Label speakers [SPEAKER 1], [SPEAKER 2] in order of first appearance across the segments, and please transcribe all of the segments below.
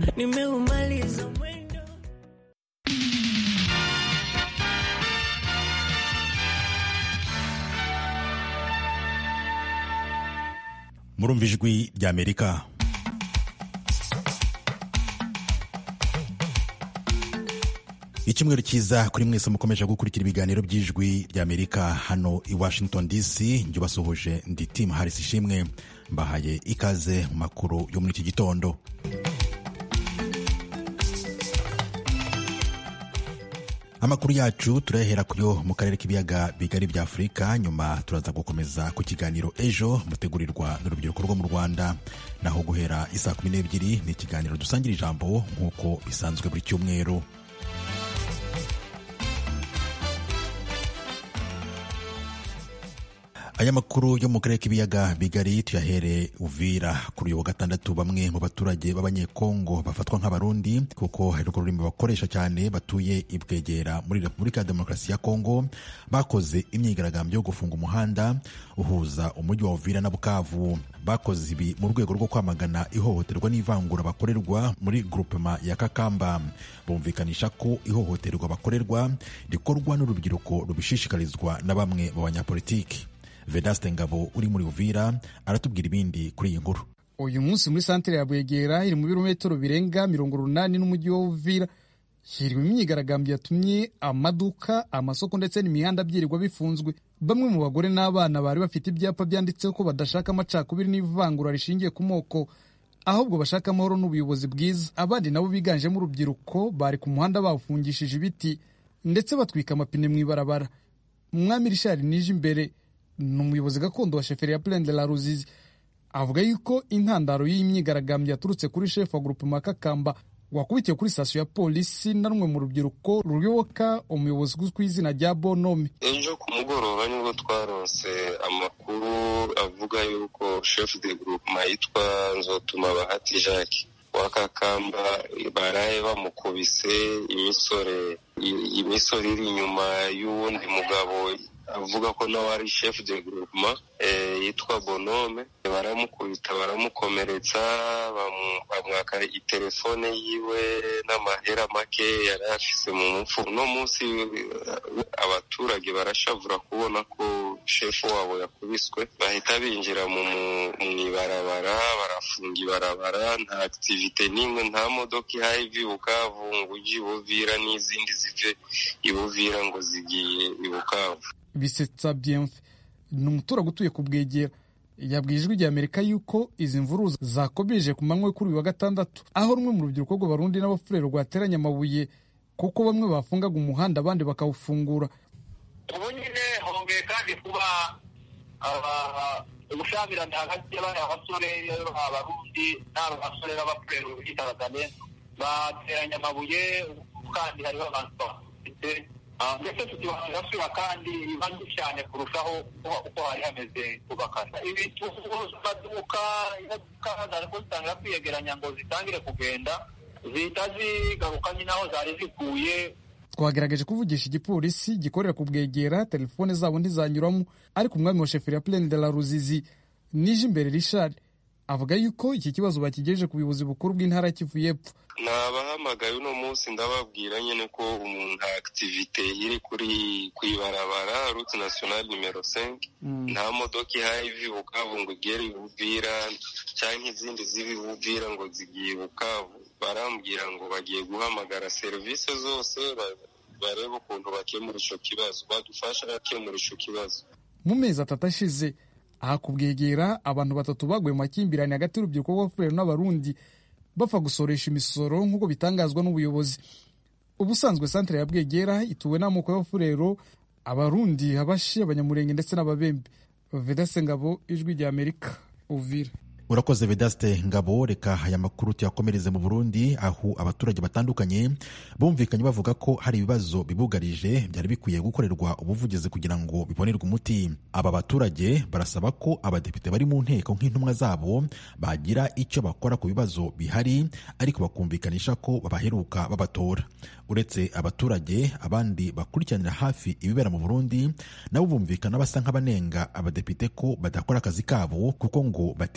[SPEAKER 1] nimeumaliza mwendo
[SPEAKER 2] murumva ijwi ry'amerika icyumweru cyiza kuri mwese mukomeje gukurikira ibiganiro by'ijwi ry'amerika hano i washington dc njye ubasuhuje ndi tim harris ishimwe mbahaye ikaze mu makuru yo muri iki gitondo amakuru yacu turayahera kuyo mu karere k'ibiyaga bigari bya afurika nyuma turaza gukomeza ku kiganiro ejo mutegurirwa n'urubyiruko rwo mu rwanda naho guhera isaa kumi n'ebyiri ni ikiganiro dusangira ijambo nk'uko bisanzwe buri cyumweru aya makuru yo mu karere k'ibiyaga bigari tuyahere uvira kuri uyu wa gatandatu bamwe mu baturage b'abanyekongo bafatwa nk'abarundi kuko hari urwo rurimi bakoresha cyane batuye i bwegera muri repubulika ya demokarasi ya kongo bakoze imyigaragambyo yo gufunga umuhanda uhuza umujyi wa uvira na bukavu bakoze ibi mu rwego rwo kwamagana ihohoterwa n'ivangura bakorerwa muri grupema ya kakamba bumvikanisha ko ihohoterwa bakorerwa rikorwa n'urubyiruko rubishishikarizwa na bamwe mu banyapolitiki vedaste ngabo uri muri uvira aratubwira ibindi kuri iyi nkuru
[SPEAKER 3] uyu munsi muri santere ya bwegera iri mu birometero birenga mirongo urunani n'umujyi wa uvira hirwa imyigaragambyo yatumye amaduka amasoko ndetse n'imihanda byirirwa bifunzwe bamwe mu bagore n'abana bari bafite ibyapa byanditseho ko badashaka amacakubiri n'ivangura rishingiye ku moko ahubwo bashaka amahoro n'ubuyobozi bwiza abandi nabo biganjemo urubyiruko bari ku muhanda bawufungishije ibiti ndetse batwika amapine mu ibarabara umwami rishari nije imbere ni umuyobozi gakondo wa sheferi ya Plaine de la Ruzizi avuga yuko intandaro y'iyi myigaragambyo yaturutse kuri shefu wa gurupe Makakamba wakubitiwe kuri sitasiyo ya polisi na rumwe mu rubyiruko ruyoboka umuyobozi uzwi ku izina rya Bonome
[SPEAKER 4] ejo ku mugoroba nibwo twaronse amakuru avuga yuko shefu de gurupe yitwa nzotuma bahati jacques wakakamba baraye bamukubise imisore imisore iri inyuma y'uwundi mugabo avuga ko nawe ari chef de groupement yitwa bonome baramukubita baramukomeretsa bamwaka itelefone yiwe n'amahera make yari afise mu mufu uno munsi abaturage barashavura kubona ko shefu wabo yakubiswe bahita binjira mu ibarabara barafunga ibarabara nta activite n'imwe nta modoka ihaye iva ibukavu ngo ujye ibuvira n'izindi zive ibuvira ngo zigiye ibukavu
[SPEAKER 3] bisetsa byemfe ni umuturage utuye ku bwegera yabwiye ijwi rya amerika yuko izi mvuru zakomeje ku manywa kuri uyu wa gatandatu aho rumwe mu rubyiruko rw'abarundi n'abafurero rwateranye amabuye kuko bamwe bafungaga umuhanda abandi bakawufungura
[SPEAKER 5] ubu nyine hongeye kandi kuba ubushyamirane hagati y'abari abasore abarundi n'aba basore b'abafurero b'igitarazane bateranye amabuye kandi hariho abantu bafite ndetse tukibagasura kandi ibanze cyane kurushaho uko hari hameze kubakana ibituguza amaduka imodoka zari zitangira kwiyegeranya ngo zitangire kugenda zihita zigaruka nyine aho zari zikuye
[SPEAKER 3] twagerageje kuvugisha igipolisi gikorera ku bwegera telefone zabo ntizanyuramo ariko umwami wa sheferi ya Plaine de la Ruzizi nije imbere Richard avuga yuko iki kibazo bakigejeje ku buyobozi bukuru bw'intara ya Kivu y'Epfo
[SPEAKER 4] nabahamagaye uno munsi ndababwira nyine ko umuntu activite iri kuri ku ibarabara route nationale numero 5 nta modoka ihaye iva i bukavu ngo igere ibuvira cyangwa izindi ziba ibuvira ngo zigiye bukavu barambwira ngo bagiye guhamagara serivisi zose barebe ukuntu bakemura icyo kibazo badufasha bakemura icyo kibazo
[SPEAKER 3] mu mezi atatu ashize aha kubwegera abantu batatu baguye mu makimbirane hagati y'urubyiruko rw'abafurero n'abarundi bapfa gusoresha imisoro nk'uko bitangazwa n'ubuyobozi ubusanzwe santere ya bwegera ituwe n'amoko y'abafurero abarundi abashi abanyamurenge ndetse n'ababembe vedase ngabo ijwi rya amerika uvira
[SPEAKER 2] urakoze vedaste ngabo reka aya makuru tuyakomereze mu burundi aho abaturage batandukanye bumvikanye bavuga ko hari ibibazo bibugarije byari bikwiye gukorerwa ubuvugizi kugira ngo bibonerwe umuti aba baturage barasaba ko abadepite bari mu nteko nk'intumwa zabo bagira icyo bakora ku bibazo bihari ariko bakumvikanisha ko babaheruka babatora uretse abaturage abandi bakurikiranira hafi ibibera mu burundi nabo bumvikana basa nk'abanenga abadepite ko badakora akazi kabo kuko ngo batinya kuvugira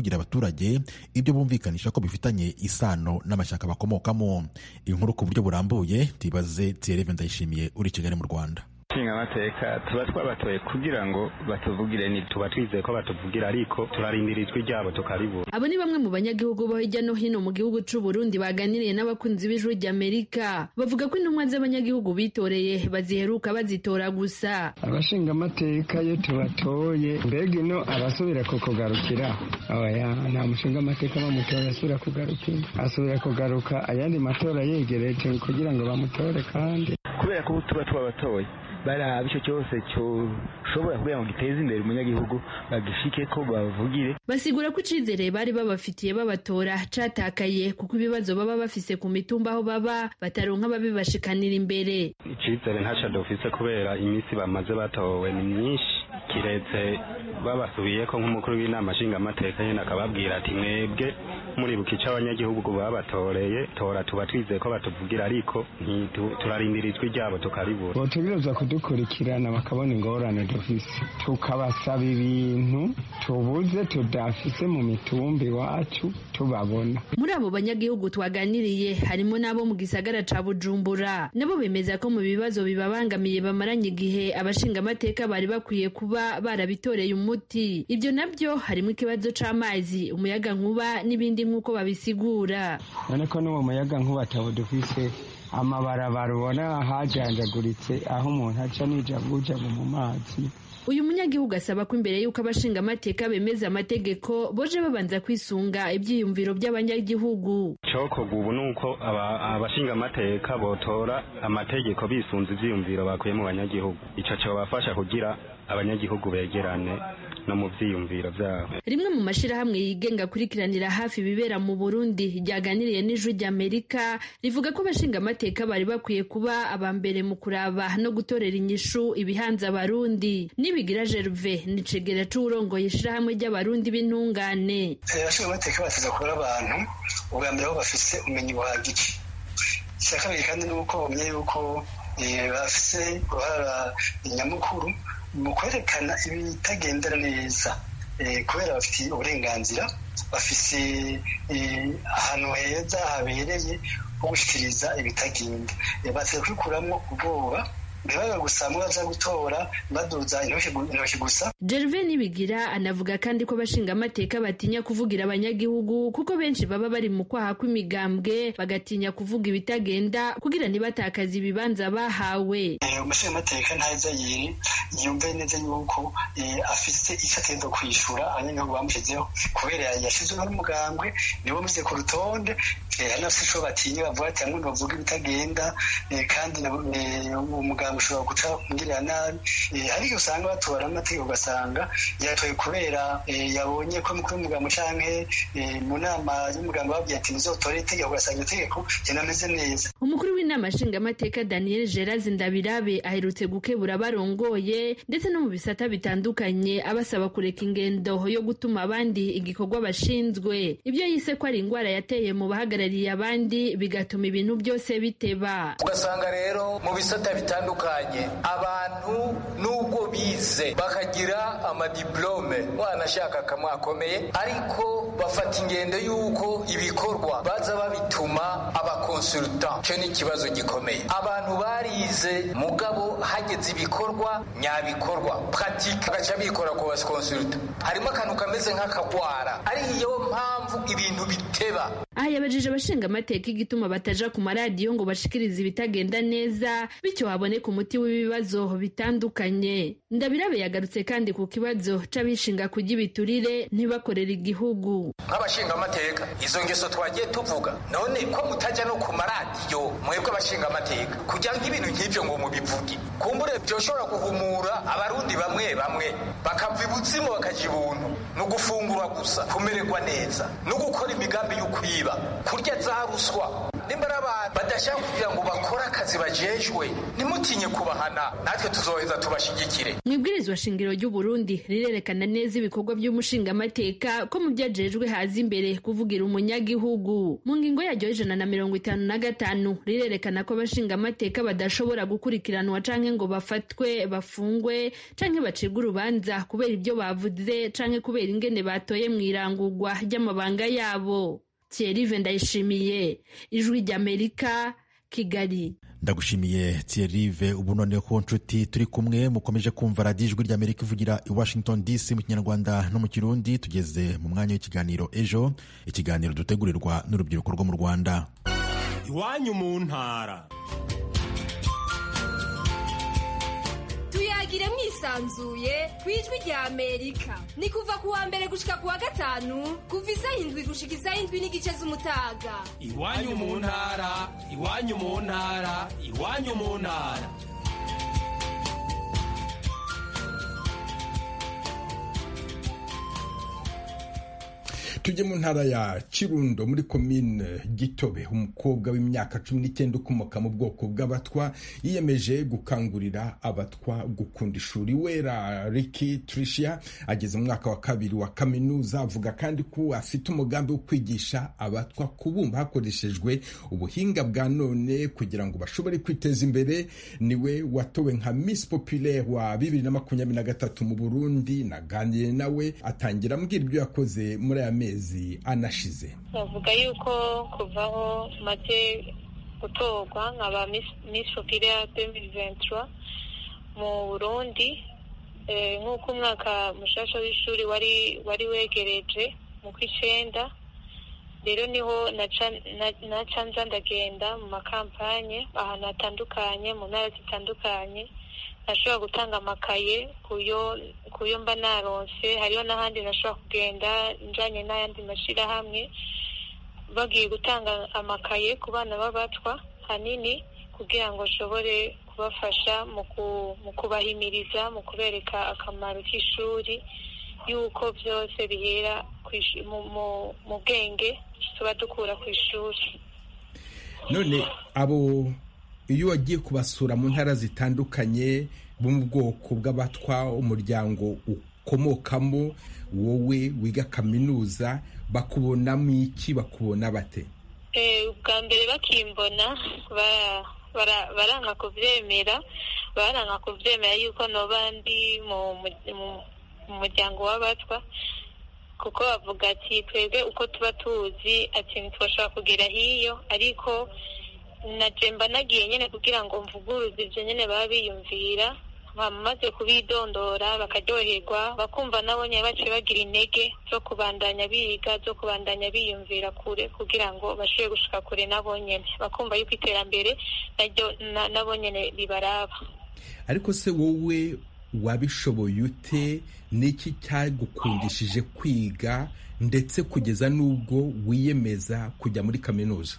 [SPEAKER 2] kuvugira abaturage ibyo bumvikanisha ko bifitanye isano n'amashyaka bakomokamo inkuru ku buryo burambuye tuyibaze Thierry Ndayishimiye uri Kigali mu Rwanda
[SPEAKER 1] nshinga amateka tuba twabatoye kugira ngo batuvugire ni tuba twizeye ko batuvugira ariko turarindira ijwi ryabo tukaribura
[SPEAKER 6] abo ni bamwe mu banyagihugu bo hirya no hino mu gihugu c'u Burundi baganiriye n'abakunzi b'ijwi ry'Amerika bavuga ko intumwa z'abanyagihugu bitoreye baziheruka bazitora gusa
[SPEAKER 7] abashinga amateka iyo tubatoye mbega ino arasubira kukugarukira oya nta mushinga amateka bamutora asubira kugarukira asubira kugaruka ayandi matora yegereje kugira ngo bamutore kandi
[SPEAKER 1] kubera ko tuba twabatoye baraba icyo cyose cyoshobora kugira ngo giteze imbere umunyagihugu bagishike ko bavugire
[SPEAKER 6] basigura ko icizere bari babafitiye babatora catakaye kuko ibibazo baba bafise ku mitumba aho baba bataronka babibashikanira imbere
[SPEAKER 1] icizere ntaco dufise kubera iminsi bamaze batowe ni myinshi kiretse babasubiye ko nk'umukuru w'inama nshingamateka nyene akababwira ati mwebwe muribuka ico abanyagihugu babatoreye tora tuba twizeye ko batuvugira ariko turarindira ijwi ryabo tukaribura
[SPEAKER 7] botegereza kudukurikirana bakabona ingorane dufise tukabasaba ibintu tubuze tudafise mu mitumba iwacu tubabona
[SPEAKER 6] muri abo banyagihugu twaganiriye harimo n'abo mu gisagara ca bujumbura nabo bemeza ko mu bibazo bibabangamiye bamaranye igihe abashingamateka bari bakwiye kuba barabitoreye umuti ibyo nabyo harimo ikibazo c'amazi umuyaga nkuba n'ibindi nk'uko babisigura
[SPEAKER 7] none ko n'uwo muyaga nkuba atabo dufise amabarabara ubona hajanjaguritse aho umuntu aca n'ijabujabu mu mazi
[SPEAKER 6] uyu munyagihugu asaba ko imbere y'uko abashingamateka bemeza amategeko boje babanza kwisunga ibyiyumviro by'abanyagihugu
[SPEAKER 1] cokorwa ubu ni uko abashingamateka botora amategeko bisunze ivyiyumviro bakuye mu banyagihugu ico cobafasha kugira abanyagihugu begerane no mu vyiyumviro vyabo
[SPEAKER 6] rimwe mu mashirahamwe yigenga kurikiranira hafi ibibera mu Burundi ryaganiriye n'ijwi ry'Amerika rivuga ko abashingamateka bari bakwiye kuba aba mbere mu kuraba no gutorera inyishu ibihanza abarundi nibigira Gerve ni cegera c'urongoye ishirahamwe ry'abarundi b'intungane
[SPEAKER 8] abashingamateka bateza kubura abantu ubwa mbere aho bafise ubumenyi buhagije icya kabiri kandi ni uko bamenya yuko bafise uruhara nyamukuru mu kwerekana ibitagendera neza kubera bafite uburenganzira bafise ahantu heza habereye ho gushyikiriza ibitagenda batse kwikuramo ubwoba ntibabe gusa baza gutora baduza intoki gusa
[SPEAKER 6] Gerve Nibigira anavuga kandi ko abashingamateka batinya kuvugira abanyagihugu kuko benshi baba bari mu kwaha kw'imigambwe bagatinya kuvuga ibitagenda kugira ntibatakaze ibibanza bahawe
[SPEAKER 8] umushingamateka ntaheza yiri yumve neza yuko afise icyo atenda kwishura abanyagihugu bamushyizeho kubera yashyizweho n'umugambwe nibo muze ku rutonde hari n'abafite ico batinya bavuga ati hamwe bavuga ibitagenda kandi umugambwe ushobora guca umugirira nabi ariko usanga batora amategeko ugasanga yatoye kubera yabonye ko mukuru w'umugambwe canke mu nama y'umugambwe babwiye ati muzotore itegeko ugasanga itegeko rinameze neza
[SPEAKER 6] umukuru w'inama nshingamateka daniel geraz ndabirabe aherutse gukebura abarongoye ndetse no mu bisata bitandukanye abasaba kureka ingendo yo gutuma abandi igikorwa bashinzwe ibyo yise ko ari indwara yateye mu bahagarariye abandi bigatuma ibintu byose biteba
[SPEAKER 9] ugasanga rero mu bisata bitandukanye abantu nubwo bize bakagira amadiplome wanashaka kamwe akomeye ariko bafata ingendo y'uko ibikorwa baza babituma abakonsultant cyo ni ikibazo gikomeye abantu barize mugabo hageze ibikorwa nyabikorwa pratique bagaca bikora ku bakonsultant harimo akantu kameze nk'akagwara ariyo mpamvu ibintu biteba
[SPEAKER 6] aha yabajije abashingamateka igituma bataja ku maradiyo ngo bashikirize ibitagenda neza bityo haboneka umuti w'ibibazo bitandukanye ndabirabe yagarutse kandi ku kibazo c'abishinga kurya ibiturire ntibakorera igihugu
[SPEAKER 9] nk'abashingamateka izo ngeso twagiye tuvuga none ko mutajya no ku maradiyo mwebwe abashingamateka kugira ngo ibintu nk'ibyo ngo mubivuge kumbure byoshobora guhumura abarundi bamwe bamwe bakava ibuzimu bakaja ibuntu ni ugufungura gusa kumererwa neza no gukora imigambi yo kwiba kurya za ruswa nimba ari n'abantu badashaka kugira ngo bakore akazi bajejwe ntimutinye kubahana natwe tuzoheza tubashigikire
[SPEAKER 6] mu ibwirizwa shingiro ry'u Burundi rirerekana neza ibikorwa by'umushingamateka ko mu byajejwe haza imbere kuvugira umunyagihugu mu ngingo yaryo y'ijana na mirongo itanu na gatanu rirerekana ko abashingamateka badashobora gukurikiranwa canke ngo bafatwe bafungwe canke bacibwe urubanza kubera ibyo bavuze canke kubera ingene batoye mu irangurwa ry'amabanga yabo Thierry Ndayishimiye ijwi ry'Amerika Kigali
[SPEAKER 2] ndagushimiye Thierry ubu noneho ko nshuti turi kumwe mukomeje kumva radiyo ijwi ry'Amerika ivugira i Washington DC mu kinyarwanda no mu kirundi tugeze mu mwanya w'ikiganiro ejo ikiganiro dutegurirwa n'urubyiruko rwo mu Rwanda
[SPEAKER 10] iwanyu mu ntara
[SPEAKER 11] tuyagire mwisanzuye ku ijwi rya amerika ni kuva ku wa mbere gushika ku wa gatanu kuva isaha indwi gushika isaha indwi n'igice z'umutaga
[SPEAKER 10] iwanyu mu ntara iwanyu mu ntara iwanyu mu ntara
[SPEAKER 12] tujye mu ntara ya kirundo muri komine gitobe umukobwa w'imyaka cumi n'icyenda ukomoka mu bwoko bw'abatwa yiyemeje gukangurira abatwa gukunda ishuri wera riki tricia ageze mu mwaka wa kabiri wa kaminuza avuga kandi ko afite umugambi wo kwigisha abatwa kubumba hakoreshejwe ubuhinga bwa none kugira ngo bashobore kwiteza imbere niwe watowe nka miss populaire wa bibiri na makumyabiri na gatatu mu burundi naganiriye nawe atangira ambwira ibyo yakoze muri aya mezi anashize
[SPEAKER 13] bavuga yuko kuvaho maze gutorwa nkaba miss populaire demiri ventura mu burundi nk'uko umwaka mushasha w'ishuri wari wari wegereje mu kw'icenda rero niho naca nza ndagenda mu makampanye ahantu hatandukanye mu ntara zitandukanye nashobora gutanga amakaye kuyo mba naronse hariho n'ahandi nashobora kugenda njanye n'ayandi mashyirahamwe bagiye gutanga amakaye ku bana b'abatwa hanini kugira ngo nshobore kubafasha mu kubahimiriza mu kubereka akamaro k'ishuri y'uko byose bihera mu bwenge tuba dukura ku ishuri
[SPEAKER 12] none abo iyo wagiye kubasura mu ntara zitandukanye bo mu bwoko bw'abatwa umuryango ukomokamo wowe wiga kaminuza bakubonamo iki bakubona bate
[SPEAKER 13] ubwa mbere bakimbona baranka kubyemera baranka kubyemera yuko noba ndi mu muryango w'abatwa kuko bavuga ati twebwe uko tuba tuzi ati ntitwashobora kugera hiyo ariko najemba nagiye nyine kugira ngo mvuguruze ibyo nyine baba biyumvira bamaze kubidondora bakaryoherwa bakumva nabo nyine baciye bagira intege zo kubandanya biga zo kubandanya biyumvira kure kugira ngo bashobore gushika kure nabo nyine bakumva yuko iterambere naryo nabo nyine ribaraba
[SPEAKER 12] ariko se wowe wabishoboye ute n'iki cyagukundishije kwiga ndetse kugeza n'ubwo wiyemeza kujya muri kaminuza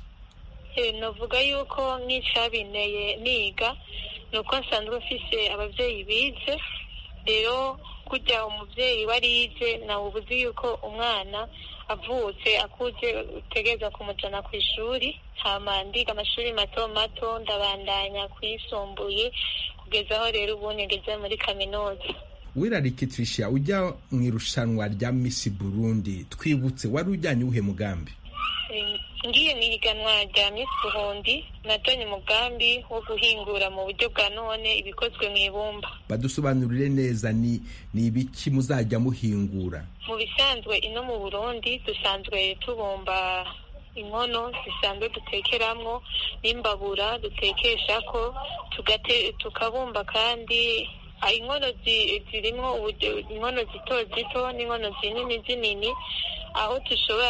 [SPEAKER 13] navuga yuko nk'icyabineye niga ni uko nsanzwe mfise ababyeyi bize rero kujya umubyeyi warize nawe ubuzi yuko umwana avutse akuze utegereza kumujyana ku ishuri hama ndiga amashuri mato mato ndabandanya kuyisumbuye kugeza aho rero ubu ngeze muri kaminuza
[SPEAKER 12] wirarikitisha ujya mu irushanwa rya misi burundi twibutse wari ujyanye uwuhe mugambi
[SPEAKER 13] ngiye mu ihiganwa rya misi burundi natonye umugambi wo guhingura mu buryo bwa none ibikozwe mu ibumba
[SPEAKER 12] badusobanurire neza ni ni ibiki muzajya muhingura
[SPEAKER 13] mu bisanzwe ino mu burundi dusanzwe tubumba inkono zisanzwe dutekeramo n'imbabura dutekesha ko tukabumba kandi inkono zirimo inkono zito zito n'inkono zinini zinini aho dushobora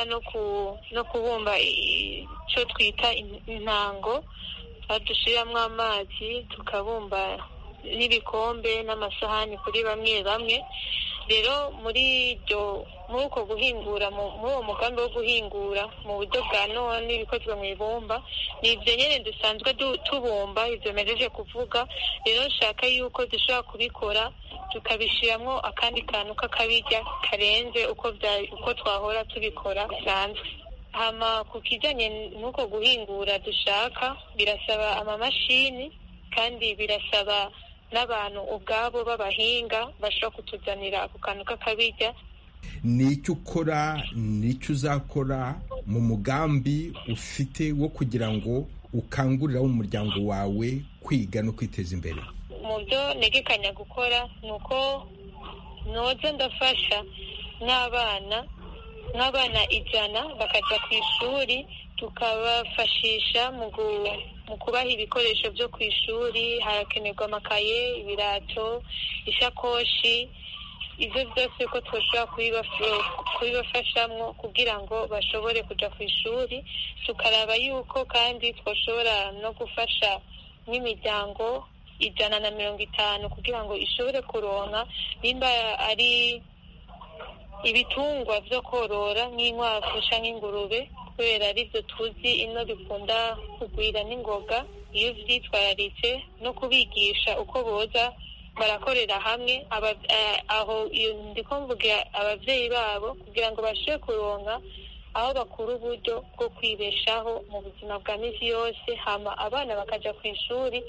[SPEAKER 13] no kubumba icyo twita intango dushyiramo amazi tukabumba n'ibikombe n'amasahani kuri bamwe bamwe rero muri iryo muri uko guhingura muri uwo mugambi wo guhingura mu buryo bwa none ibikozwe mu ibumba ni ibyo nyine dusanzwe tubumba ibyo mejeje kuvuga rero nshaka yuko dushobora kubikora tukabishyiramo akandi kantu k'akabirya karenze uko twahora tubikora bisanzwe hama ku kijyanye n'uko guhingura dushaka birasaba amamashini kandi birasaba n'abantu ubwabo b'abahinga bashobora kutuzanira ako kantu k'akabirya
[SPEAKER 12] ni icyo ukora ni icyo uzakora mu mugambi ufite wo kugira ngo ukangurira umuryango wawe kwiga no kwiteza imbere
[SPEAKER 13] mu byo ntegekanya gukora ni uko noza ndafasha n'abana nk'abana ijana bakajya ku ishuri tukabafashisha mu kubaha ibikoresho byo ku ishuri harakenerwa amakaye ibirato ishakoshi ibyo byose ko twashobora kubibafashamo kugira ngo bashobore kujya ku ishuri tukaraba yuko kandi twashobora no gufasha n'imiryango ijana na mirongo itanu kugira ngo ishobore kuronka nimba ari ibitungwa byo korora nk'inkwavu cyangwa ingurube kubera aribyo tuzi ino bikunda kugwira n'ingoga iyo byitwararitse no kubigisha uko boza barakorera hamwe aho ndi mvuga ababyeyi babo kugira ngo bashobore kuronka aho bakura uburyo bwo kwibeshaho mu buzima bwa minsi yose hama abana bakajya ku ishuri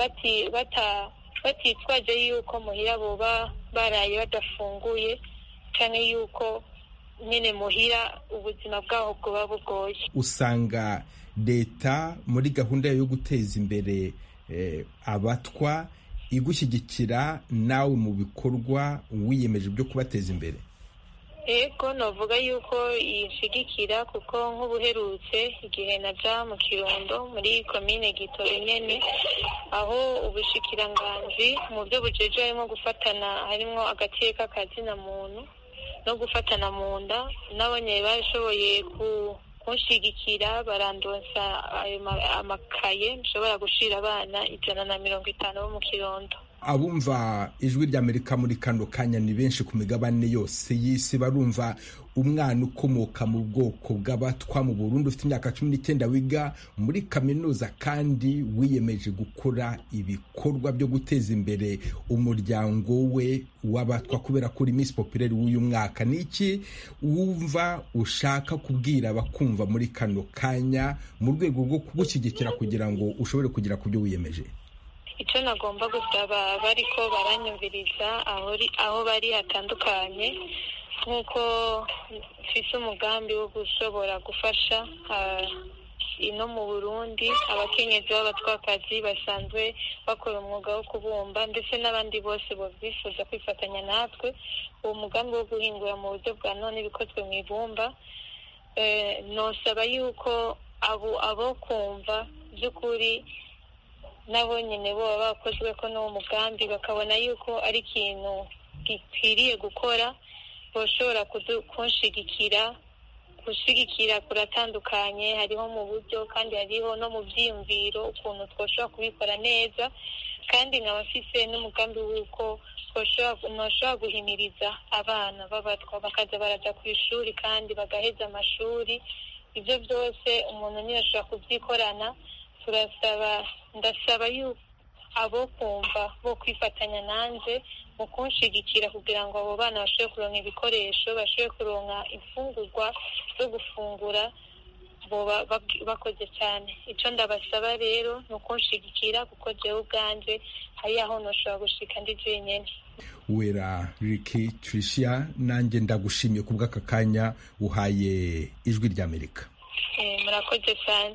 [SPEAKER 13] batitwaje yuko muhira boba baraye badafunguye cyane yuko nyine muhira ubuzima bwaho bwoba bugoye
[SPEAKER 12] usanga leta muri gahunda yo guteza imbere abatwa igushyigikira nawe mu bikorwa wiyemeje byo kubateza imbere
[SPEAKER 13] yego navuga yuko yishigikira kuko nk'ubuherutse igihe naja mu kirundo muri komine gitore nyene aho ubushikiranganji mu byo bujeje harimo gufatana harimo agateka kazina muntu no gufatana mu nda nabonye bashoboye kunshigikira barandonsa amakaye nshobora gushira abana ijana na mirongo itanu bo mu kirundo
[SPEAKER 12] abumva ijwi ry'amerika muri kano kanya ni benshi ku migabane yose y'isi barumva umwana ukomoka mu bwoko bw'abatwa mu Burundi ufite imyaka cumi n'icyenda wiga muri kaminuza kandi wiyemeje gukora ibikorwa byo guteza imbere umuryango we w'abatwa kubera ko uri Miss Populaire w'uyu mwaka ni iki wumva ushaka kubwira abakumva muri kano kanya mu rwego rwo kugushyigikira kugira ngo ushobore kugera ku byo wiyemeje
[SPEAKER 13] icyo nagomba gusaba bariko baranyumviriza aho bari hatandukanye nk'uko mfise umugambi wo gushobora gufasha ino mu burundi abakenyezi b'abatwakazi basanzwe bakora umwuga wo kubumba ndetse n'abandi bose bifuza kwifatanya natwe uwo mugambi wo guhingura mu buryo bwa none bikozwe mu ibumba nosaba yuko abo kumva by'ukuri nabo nyine bo baba bakozwe ko n'uwo mugambi bakabona yuko ari ikintu gikwiriye gukora bashobora kunshigikira gushigikira kuratandukanye hariho mu buryo kandi hariho no mu byiyumviro ukuntu twashobora kubikora neza kandi nkaba mfise n'umugambi w'uko ntushobora guhimiriza abana b'abatwa bakaza baraja ku ishuri kandi bagaheza amashuri ibyo byose umuntu niyo ashobora kubyikorana turasaba ndasaba yuko abo kumva bo kwifatanya nanjye mu kunshigikira kugira ngo abo bana bashobore kuronka ibikoresho bashobore kuronka imfungurwa zo gufungura bakoze cyane icyo ndabasaba rero ni ukunshigikira kuko jewe ubwanjye hari aho ntushobora gushika ndi jenyine
[SPEAKER 12] wera riki tricia nanjye ndagushimiye ku bw'aka kanya uhaye ijwi ry'amerika
[SPEAKER 13] murakoze cyane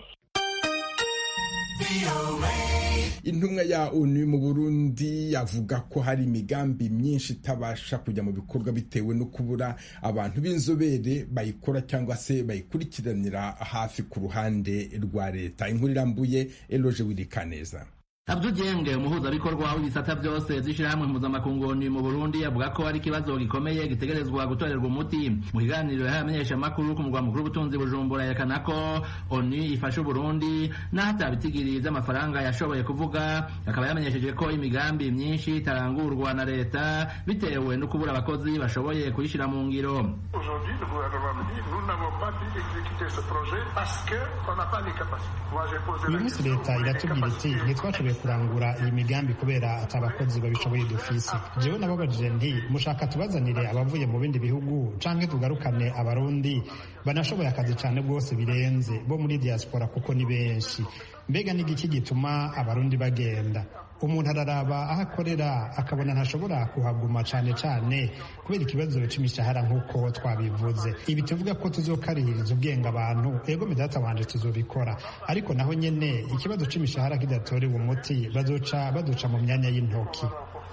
[SPEAKER 12] intumwa ya onu mu burundi avuga ko hari imigambi myinshi itabasha kujya mu bikorwa bitewe no kubura abantu b'inzobere bayikora cyangwa se bayikurikiranira hafi ku ruhande rwa leta inkuru irambuye eloje wirikaneza
[SPEAKER 14] Abdugenge umuhuzabikorwa w'ibisata byose z'ishirahamwe mpuzamakungu mu Burundi avuga ko ari ikibazo gikomeye gitegerezwa gutorerwa umuti mu kiganiro yahaye abamenyeshamakuru ku mugwa mukuru w'ubutunzi Bujumbura yerekana ko ONU ifasha Uburundi n'aho atabitigiri vy'amafaranga yashoboye kuvuga akaba yamenyesheje ko imigambi myinshi itarangurwa na leta bitewe no kubura abakozi bashoboye kuyishira mu ngiro
[SPEAKER 15] Aujourd'hui, le gouvernement me dit nous n'avons pas pu exécuter ce projet parce que uyu munsi leta iratubwira iti ntitwashoboye kurangura iyi migambi kubera ati abakozi babishoboye dufise jewe nababajije nti mushaka tubazanire abavuye mu bindi bihugu canke tugarukane abarundi banashoboye akazi cane rwose birenze bo muri diaspora kuko ni benshi mbega n'igiki gituma abarundi bagenda umuntu araraba aho akorera akabona ntashobora kuhaguma cyane cyane kubera ikibazo cy'imishahara nk'uko twabivuze ibi tuvuga ko tuzokarihiriza ubwenge abantu ego midata wanje tuzobikora ariko naho nyene ikibazo c'imishahara kidatorewe umuti bazoca baduca mu myanya y'intoki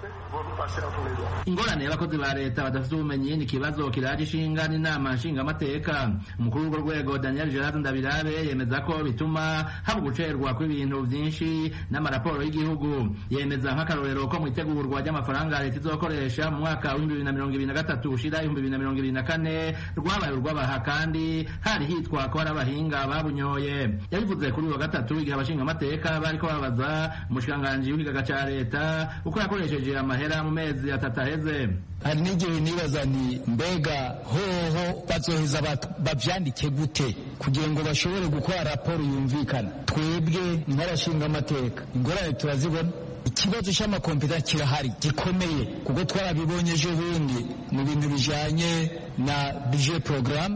[SPEAKER 14] ingorane y'abakozi ba leta badafite ubumenyi ni ikibazo kiraje ishinga n'inama nshingamateka umukuru w'urwo rwego daniel gerard ndabirabe yemeza ko bituma haba gucerwa kw'ibintu byinshi n'amaraporo y'igihugu yemeza nk'akarorero ko mu itegurwa ry'amafaranga leta izokoresha mu mwaka w'ibihumbi bibiri na mirongo ibiri na gatatu ushira ibihumbi bibiri na mirongo ibiri na kane rwabaye urw'abaha kandi hari hitwa ko hari abahinga babunyoye yabivuze kuri uyu wa gatatu igihe abashingamateka bariko babaza umushikiranganji w'ikigaga ca leta uko yakoresheje amahera mu mezi atatu aheze
[SPEAKER 16] hari n'igihe nibaza ni mbega hoho bazoheza bavyandike gute kugira ngo bashobore gukora raporo yumvikana twebwe nk'abashinga amateka ingorane turazibona ikibazo cy'amakompeta kirahari gikomeye kuko twarabibonye ejo bundi mu bintu bijanye na budget programme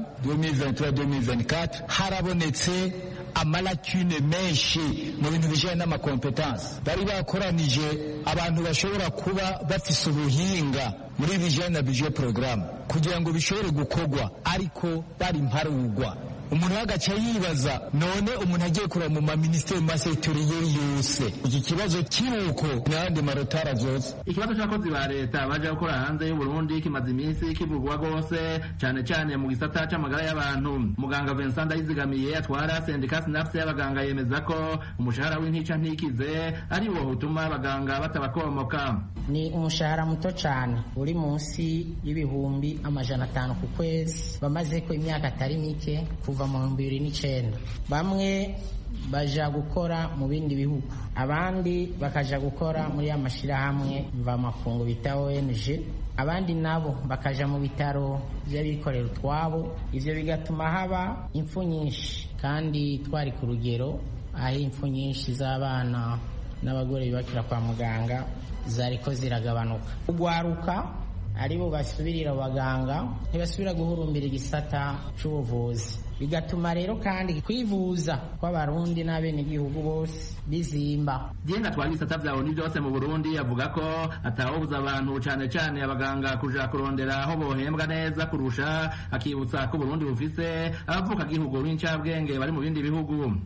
[SPEAKER 16] 2023-2024 harabonetse amalakune menshi mu bintu bijanye n'amakompetansi bari bakoranije abantu bashobora kuba bafise ubuhinga muri bijanye na budget programme kugira ngo bishobore gukorwa ariko bari mparugwa umuntu agaca yibaza none umuntu agiye kureba mu maminisiteri mu masegitoriyeri yose iki kibazo kiruko n'ayandi marotara zose
[SPEAKER 14] ikibazo cy'abakozi ba leta baje gukora hanze y'uburundi kimaze iminsi kivugwa rwose cyane cyane mu gisata c'amagara y'abantu muganga vincent ndayizigamiye atwara sendika sinapse y'abaganga yemeza ko umushahara w'intica ntikize ari wo utuma abaganga batabakomoka
[SPEAKER 17] ni umushahara muto cyane uri munsi y'ibihumbi amajana atanu ku kwezi bamaze ko imyaka atari mike kuva mu bihumbi bibiri n'icyenda bamwe baja gukora mu bindi bihugu abandi bakaja gukora muri ya mashyirahamwe mvamakungu bita ONG abandi nabo bakaja mu bitaro by'abikorera utwabo ivyo bigatuma haba impfu nyinshi kandi twari ku rugero aho impfu nyinshi z'abana n'abagore bibakira kwa muganga zariko ziragabanuka ugwaruka aribo basubirira abaganga ntibasubira guhurumbira igisata c'ubuvuzi bigatuma rero kandi kwivuza kw'abarundi n'abenegihugu bose bizimba
[SPEAKER 14] jenga twari ibisata vya oni byose mu burundi avuga ko atawobuza abantu cane cane abaganga kuja kurondera aho bohembwa neza kurusha akibutsa ko uburundi bufise abavuka gihugu b'incabwenge bari mu bindi bihugu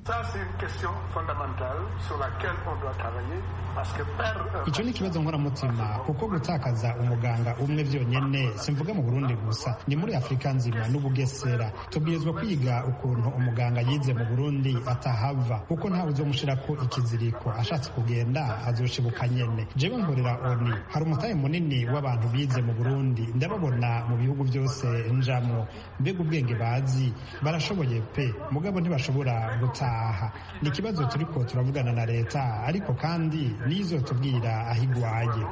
[SPEAKER 15] icyo ni ikibazo nkoramutima kuko gutakaza umuganga umwe vyonyene simvuga mu burundi gusa ni muri afurika nzima n'ubugesera tubwirizwa kwiga ukuntu umuganga yize mu burundi atahava kuko ntawe uzomushirako ikiziriko ashatse kugenda azoshibuka nyene jewe mborera oni hari umutahe munini w'abantu bize mu burundi ndababona mu bihugu byose njamwo mbega ubwenge bazi barashoboye pe mugabo ntibashobora gutaha ni ikibazo turiko turavugana na leta ariko kandi nizotubwira aho igwaye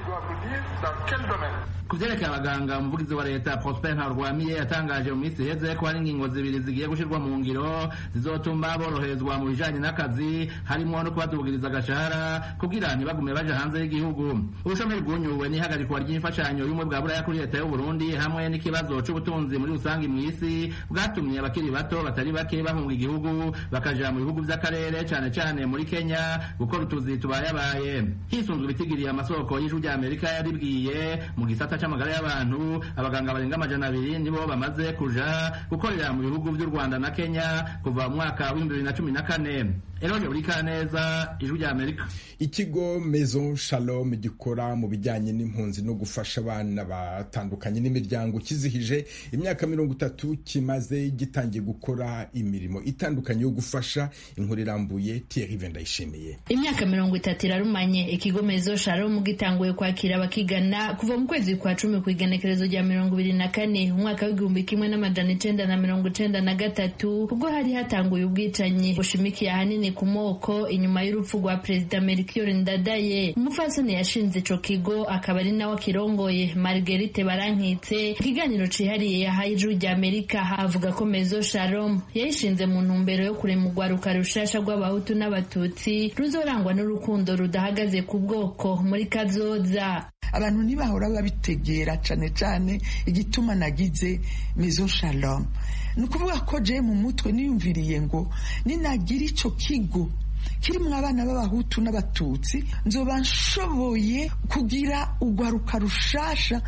[SPEAKER 14] ku vyerekeye abaganga umuvugizi wa leta prosper ntarwamiye yatangaje mu minsi iheze ko hari ingingo zibiri zigiye gushirwa mu ngiro zizotuma boroherezwa mu bijanye n'akazi harimwo no kubadugiriza agashahara kugira ntibagume baja hanze y'igihugu ubushomeri bwunyuwe n'ihagarikwa ry'imfashanyo y'ubumwe bwa buraya kuri leta y'uburundi hamwe n'ikibazo c'ubutunzi muri rusange mw'isi bwatumye abakiri bato batari bake bahunga igihugu bakaja mu bihugu vy'akarere cane cane muri kenya gukora utuzi tubayabaye hisunzwe ibitigiriye amasoko y'ijwi rya amerika yaribwiye mu gisata c'amagara y'abantu abaganga barenga amajana abiri nibo bamaze kuja gukorera mu bihugu vy'u rwanda na kenya kuva mu mwaka w'ibihumbi bibiri na cumi na kane eroje buri kaneza ijwi rya amerika
[SPEAKER 12] ikigo maison shalom gikora mu bijyanye n'impunzi no gufasha abana batandukanye n'imiryango kizihije imyaka mirongo itatu kimaze gitangiye gukora imirimo itandukanye yo gufasha inkuru irambuye Thierry Vendayishimiye
[SPEAKER 6] imyaka mirongo itatu irarumanye ikigo maison shalom gitanguye kwakira abakigana kuva mu kwezi kwa cumi ku igenekerezo rya mirongo ibiri na kane umwaka w'igihumbi kimwe n'amajana icenda na mirongo icenda icenda na gatatu ubwo hari hatanguye ubwicanyi bushimikiye ahanini ku moko inyuma y'urupfu rwa perezida Melchior Ndadaye umupfasoni yashinze ico kigo akaba ari nawe akirongoye Marguerite Barankitse ikiganiro cihariye yahaye ijuru rya Amerika avuga ko Mezo Shalom yayishinze mu ntumbero yo kurema urwaruka rushasha rw'abahutu n'abatutsi ruzorangwa n'urukundo rudahagaze ku bwoko muri kazoza
[SPEAKER 18] abantu ntibahora babitegera cane cane igituma nagize Maison Shalom ni ukuvuga ko je mu mutwe niyumviriye ngo ninagira ico kigo kirimwo abana b'abahutu n'abatutsi nzoba nshoboye kugira urwaruka rushasha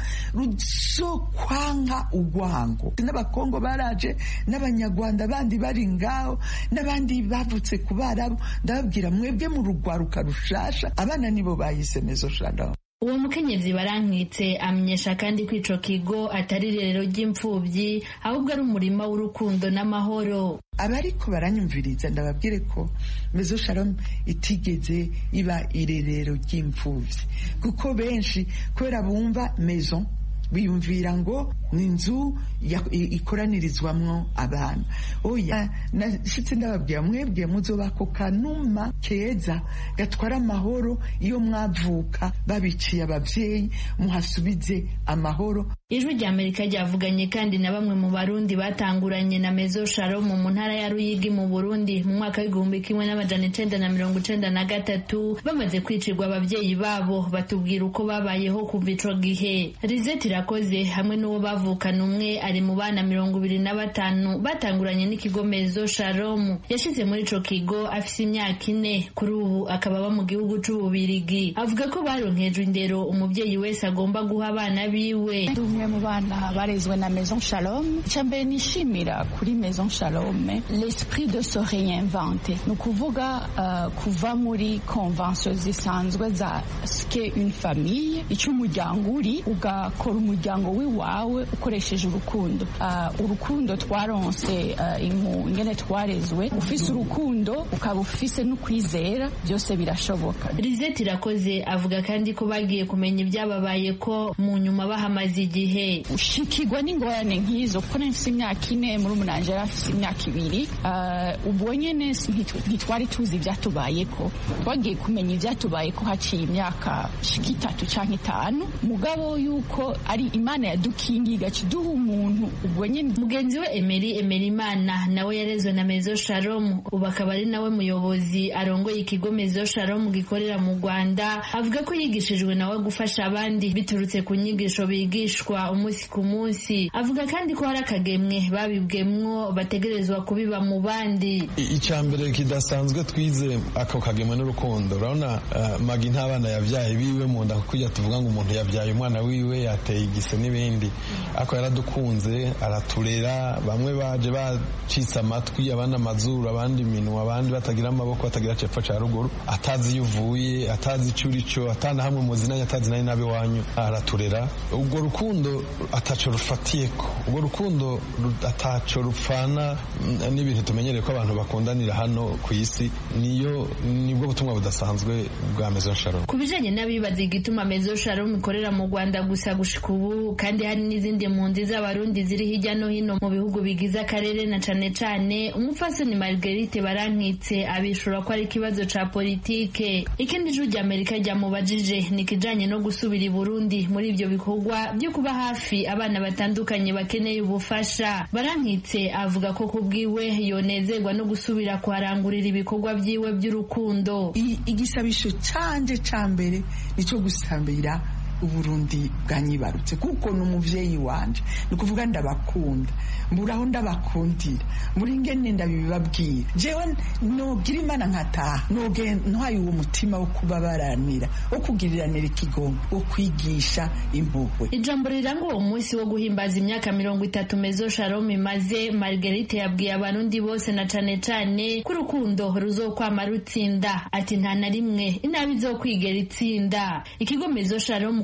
[SPEAKER 18] ruzokwanka urwango n'abakongo baraje n'abanyarwanda bandi bari ngaho n'abandi bavutse ku barabu ndababwira mwebwe mu rugwaruka rushasha abana nibo bahise mezo shalom
[SPEAKER 6] uwo mukenyezi barankitse amenyesha kandi ko ico kigo atari irerero ry'imfuvyi ahubwo ari umurima w'urukundo n'amahoro
[SPEAKER 18] abariko baranyumviriza ndababwire ko mezo shalom itigeze iba irerero ry'imfuvyi kuko benshi kubera bumva maison biyumvira ngo ni inzu ikoranirizwamwo abana oya nashitse ndababwira mwebwe muzoba ako kanuma keza gatwara amahoro iyo mwavuka babiciye abavyeyi muhasubize amahoro
[SPEAKER 6] ijwi rya amerika ryavuganye kandi na bamwe mu barundi batanguranye na mezo shalom mu ntara ya ruyigi mu burundi mu mwaka w'igihumbi kimwe n'amajana icenda na mirongo icenda na gatatu bamaze kwicirwa abavyeyi babo batubwira uko babayeho kuva ico gihe rizeti irakoze hamwe n'uwo bavukana umwe ari mu bana mirongo ibiri na batanu batanguranye n'ikigo mezo shalom yashize muri ico kigo afise imyaka ine kuri ubu akaba aba mu gihugu c'ububirigi avuga ko baronkejwe indero umuvyeyi wese agomba guha abana biwe
[SPEAKER 19] umwe mu bana barezwe na maison shalom icya mbere nishimira kuri maison shalom l'esprit de se réinventer ni ukuvuga uh, kuva muri convention zisanzwe za ske une famille icyo umuryango uri ugakora umuryango w'iwawe ukoresheje urukundo uh, urukundo twaronse uh, ingene twarezwe ufise urukundo ukaba ufise n'ukwizera byose birashoboka
[SPEAKER 6] rizeti irakoze avuga kandi ko bagiye kumenya ibyababaye ko mu nyuma bahamaze igihe
[SPEAKER 19] ushikirwa n'ingorane nk'izo kuko nafise imyaka ine muri umunanje yari afise imyaka ibiri ubwo nyene ntitwari tuzi ivyatubayeko twagiye kumenya ivyatubayeko haciye imyaka shika itatu canke itanu mugabo yuko ari imana yadukingiye igaca iduha umuntu ubwo nyene
[SPEAKER 6] mugenzi we emeri emeri imana nawe yarezwe na mezo shalom ubu akaba ari nawe muyobozi arongoye ikigo mezo shalom gikorera mu rwanda avuga ko yigishijwe nawe gufasha abandi biturutse ku nyigisho bigishwa umunsi ku munsi avuga kandi ko hari akagemwe babibwemwo bategerezwa kubiba mu bandi
[SPEAKER 20] icya mbere kidasanzwe twize ako kagemwe n'urukundo urabona uh, magi nta bana yabyaye biwe mu nda kujya tuvuga ngo umuntu yabyaye umwana wiwe yateye igise n'ibindi ako yaradukunze araturera bamwe baje bacitse amatwi abandi amazuru abandi iminwa abandi batagira amaboko batagira cepfo ca ruguru atazi iyo uvuye atazi ico urico atana hamwe muzinanye atazi nayo nabi wanyu araturera ubwo rukundo ataco rufatiyeko ubwo rukundo ataco rupfana n'ibintu tumenyereye ko abantu bakundanira hano ku isi niyo nibwo butumwa budasanzwe bwa Maison Shalom
[SPEAKER 6] ku bijanye n'abibaza igituma Maison Shalom ikorera mu Rwanda gusa gushika ubu kandi hari n'izindi mpunzi z'abarundi ziri hirya no hino mu bihugu bigize akarere na cane cane umupfasoni Marguerite Barankitse abishura ko ari ikibazo ca politike ikindi juru rya Amerika ryamubajije ni kijanye no gusubira i Burundi muri ivyo bikorwa byo kuba hafi abana batandukanye bakeneye ubufasha barankitse avuga ko kubwiwe yonezerwa no gusubira kuharangurira ibikorwa byiwe by'urukundo
[SPEAKER 18] igisabisho canje ca mbere nico gusambira uburundi bwanyibarutse kuko ni umuvyeyi wanje ni ukuvuga ndabakunda mburaho ndabakundira muri ngene ndabibabwira jewe nogira imana nkataha noge ntwaye uwo mutima wo kubabaranira wo kugiriranira ikigongo wo kwigisha impuhwe
[SPEAKER 6] ijambo riranga uwo munsi wo guhimbaza imyaka mirongo itatu mezo shalom imaze margarite yabwiye abarundi bose na cane cane ko urukundo ruzokwama rutsinda ati nta na rimwe inabi izokwigera itsinda ikigo mezo shalom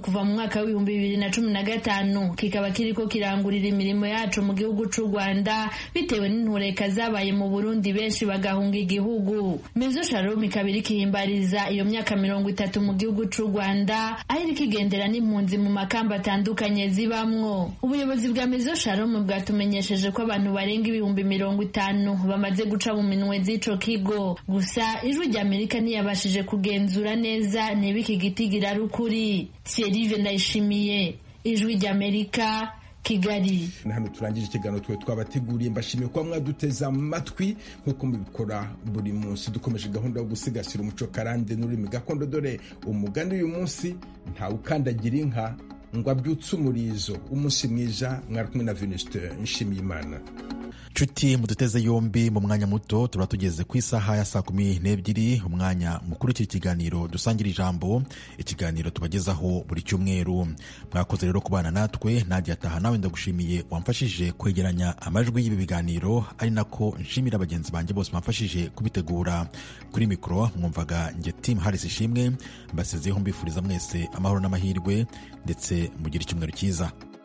[SPEAKER 6] kuva mu mwaka w'ibihumbi bibiri na cumi na gatanu kikaba kiriko kirangurira imirimo yaco mu gihugu c'u rwanda bitewe n'intureka zabaye mu burundi benshi bagahunga igihugu mezo shalom ikaba iriko ihimbariza iyo myaka mirongo itatu mu gihugu c'u rwanda aho iriko igendera n'impunzi mu makamba atandukanye zibamwo ubuyobozi bwa mezo shalom bwatumenyesheje ko abantu barenga ibihumbi mirongo itanu bamaze guca mu minwe z'ico kigo gusa ijwi rya amerika ntiyabashije kugenzura neza niba iki giti girari ukuri thierry ndayishimiye ijwi rya amerika kigali
[SPEAKER 12] hano turangije ikiganiro twe twabateguriye mbashimiye kuba mwaduteze amatwi nk'uko mubikora buri munsi dukomeje gahunda yo gusigasira umuco karande n'ururimi gakondo dore umugani uyu munsi ntawe ukandagira inka ngo abyutse umurizo umunsi mwiza mwari kumwe na venuste nshimiyimana
[SPEAKER 2] nshuti muduteze yombi mu mwanya muto tuba tugeze ku isaha ya saa kumi n'ebyiri umwanya mukuru w'iki kiganiro dusangira ijambo ikiganiro tubagezaho buri cyumweru mwakoze rero kubana natwe nadia ataha nawe ndagushimiye wamfashije kwegeranya amajwi y'ibi biganiro ari nako nshimira bagenzi banjye bose bamfashije kubitegura kuri mikoro mwumvaga nge timu harisi ishimwe mbasezeho mbifuriza mwese amahoro n'amahirwe ndetse mugire icyumweru cyiza